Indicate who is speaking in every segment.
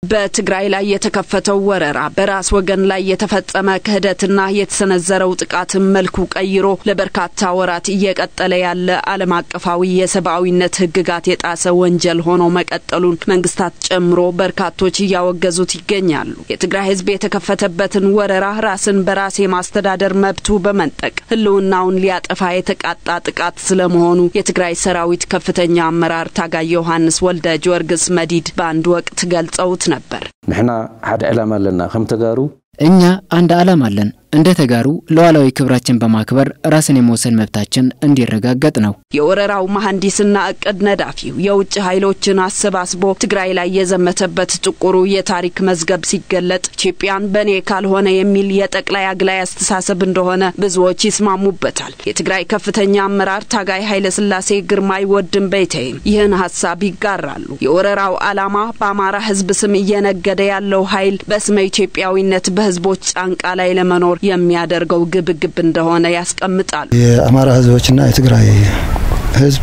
Speaker 1: በትግራይ ላይ የተከፈተው ወረራ በራስ ወገን ላይ የተፈጸመ ክህደትና የተሰነዘረው ጥቃትን መልኩ ቀይሮ ለበርካታ ወራት እየቀጠለ ያለ ዓለም አቀፋዊ የሰብአዊነት ሕግጋት የጣሰ ወንጀል ሆኖ መቀጠሉን መንግስታት ጨምሮ በርካቶች እያወገዙት ይገኛሉ። የትግራይ ሕዝብ የተከፈተበትን ወረራ ራስን በራስ የማስተዳደር መብቱ በመንጠቅ ህልውናውን ሊያጠፋ የተቃጣ ጥቃት ስለመሆኑ የትግራይ ሰራዊት ከፍተኛ አመራር ታጋይ ዮሐንስ ወልደ ጊዮርጊስ መዲድ በአንድ ወቅት ገልጸውት ነበር።
Speaker 2: ንሕና ሓደ ዕላማ ኣለና ከም ተጋሩ
Speaker 3: እኛ አንድ ዓላማ አለን። እንደ ተጋሩ ሉዓላዊ ክብራችን በማክበር ራስን የመወሰን መብታችን እንዲረጋገጥ ነው።
Speaker 1: የወረራው መሐንዲስና እቅድ ነዳፊው የውጭ ኃይሎችን አሰባስቦ ትግራይ ላይ የዘመተበት ጥቁሩ የታሪክ መዝገብ ሲገለጥ ኢትዮጵያን በእኔ ካልሆነ የሚል የጠቅላይ አግላይ አስተሳሰብ እንደሆነ ብዙዎች ይስማሙበታል። የትግራይ ከፍተኛ አመራር ታጋይ ኃይለስላሴ ግርማይ ወድም በይተይም ይህን ሀሳብ ይጋራሉ። የወረራው ዓላማ በአማራ ህዝብ ስም እየነገደ ያለው ኃይል በስመ ኢትዮጵያዊነት በህዝቦች ጫንቃ ላይ ለመኖር የሚያደርገው ግብግብ እንደሆነ ያስቀምጣሉ።
Speaker 4: የአማራ ህዝቦችና የትግራይ ህዝብ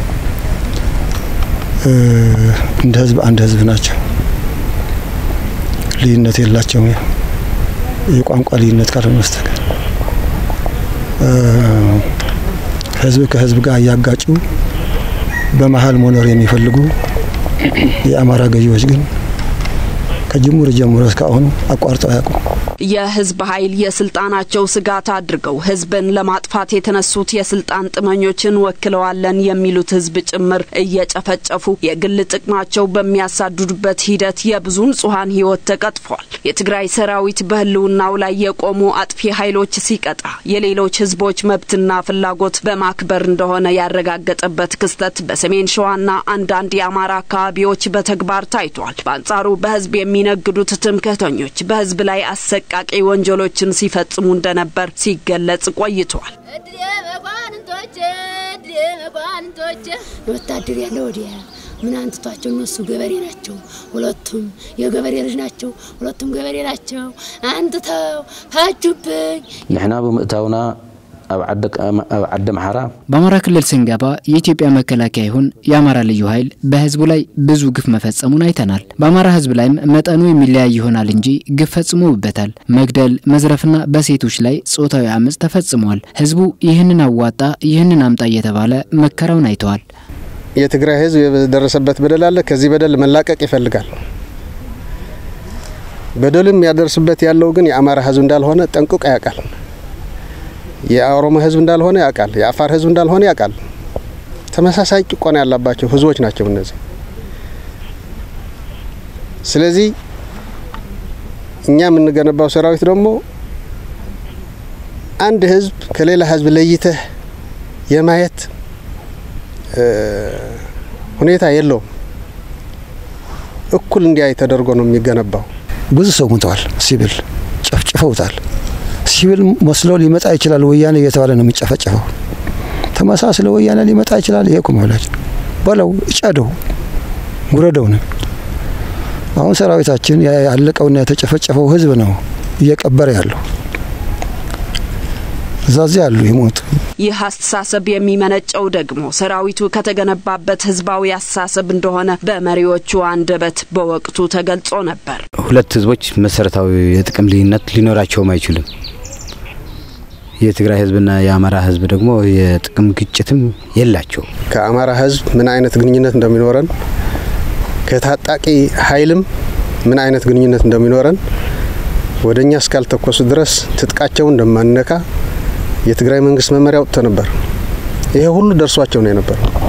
Speaker 4: እንደ ህዝብ አንድ ህዝብ ናቸው። ልዩነት የላቸውም። የቋንቋ ልዩነት ካልሆነ በስተቀር ህዝብ ከህዝብ ጋር እያጋጩ በመሀል መኖር የሚፈልጉ የአማራ ገዢዎች ግን ከጅምሩ ጀምሮ እስካሁኑ አቋርጠው አያውቁም።
Speaker 1: የህዝብ ኃይል የስልጣናቸው ስጋት አድርገው ህዝብን ለማጥፋት የተነሱት የስልጣን ጥመኞችን ወክለዋለን የሚሉት ህዝብ ጭምር እየጨፈጨፉ የግል ጥቅማቸው በሚያሳድዱበት ሂደት የብዙ ንጹሐን ህይወት ተቀጥፏል። የትግራይ ሰራዊት በህልውናው ላይ የቆሙ አጥፊ ኃይሎች ሲቀጣ የሌሎች ህዝቦች መብትና ፍላጎት በማክበር እንደሆነ ያረጋገጠበት ክስተት በሰሜን ሸዋና አንዳንድ የአማራ አካባቢዎች በተግባር ታይቷል። በአንጻሩ በህዝብ የሚነግዱት ትምክህተኞች በህዝብ ላይ አሰቃቂ ወንጀሎችን ሲፈጽሙ እንደነበር ሲገለጽ ቆይቷል።
Speaker 5: ወታደር ያለ ወዲያ ምን አንትቷቸው እነሱ ገበሬ ናቸው። ሁለቱም የገበሬ ልጅ ናቸው። ሁለቱም ገበሬ ናቸው። አንትተው ታጁብኝ
Speaker 2: ንሕና ብምእታውና ኣብ ዓዲ አምሓራ
Speaker 3: በአማራ ክልል ስንገባ የኢትዮጵያ መከላከያ ይሁን የአማራ ልዩ ኃይል በህዝቡ ላይ ብዙ ግፍ መፈጸሙን አይተናል። በአማራ ህዝብ ላይም መጠኑ የሚለያይ ይሆናል እንጂ ግፍ ፈጽሞበታል። መግደል፣ መዝረፍና በሴቶች ላይ ጾታዊ አመፅ ተፈጽሟል። ህዝቡ ይህንን አዋጣ፣ ይህንን አምጣ እየተባለ መከራውን አይተዋል።
Speaker 6: የትግራይ ህዝብ የደረሰበት በደል አለ። ከዚህ በደል መላቀቅ ይፈልጋል። በደሉም ያደርስበት ያለው ግን የአማራ ህዝብ እንዳልሆነ ጠንቅቆ ያውቃል። የኦሮሞ ህዝብ እንዳልሆነ ያውቃል። የአፋር ህዝብ እንዳልሆነ ያውቃል። ተመሳሳይ ጭቆና ያለባቸው ህዝቦች ናቸው እነዚህ። ስለዚህ እኛ የምንገነባው ሰራዊት ደግሞ አንድ ህዝብ ከሌላ ህዝብ ለይተህ የማየት ሁኔታ የለውም። እኩል እንዲያይ ተደርጎ ነው የሚገነባው።
Speaker 4: ብዙ ሰው ሙተዋል። ሲቪል ጨፍጭፈውታል። ሲቪል መስሎ ሊመጣ ይችላል። ወያኔ እየተባለ ነው የሚጨፈጨፈው። ተመሳስለ ወያኔ ሊመጣ ይችላል። ይሄ እኮ መብላጭ በለው እጨደው ጉረደው ነው። አሁን ሰራዊታችን ያለቀውና የተጨፈጨፈው ህዝብ ነው እየቀበረ ያለው። እዛዚ ያሉ ይሞቱ።
Speaker 1: ይህ አስተሳሰብ የሚመነጨው ደግሞ ሰራዊቱ ከተገነባበት ህዝባዊ አስተሳሰብ እንደሆነ በመሪዎቹ አንደበት በወቅቱ ተገልጾ ነበር።
Speaker 7: ሁለት ህዝቦች መሰረታዊ የጥቅም ልዩነት ሊኖራቸውም አይችልም። የትግራይ ህዝብና የአማራ ህዝብ ደግሞ የጥቅም ግጭትም የላቸው።
Speaker 6: ከአማራ ህዝብ ምን አይነት ግንኙነት እንደሚኖረን ከታጣቂ ኃይልም ምን አይነት ግንኙነት እንደሚኖረን ወደ እኛ እስካልተኮሱ ድረስ ትጥቃቸውን እንደማንነካ የትግራይ መንግስት መመሪያ ወጥቶ ነበር። ይሄ ሁሉ ደርሷቸው ነው የነበረው።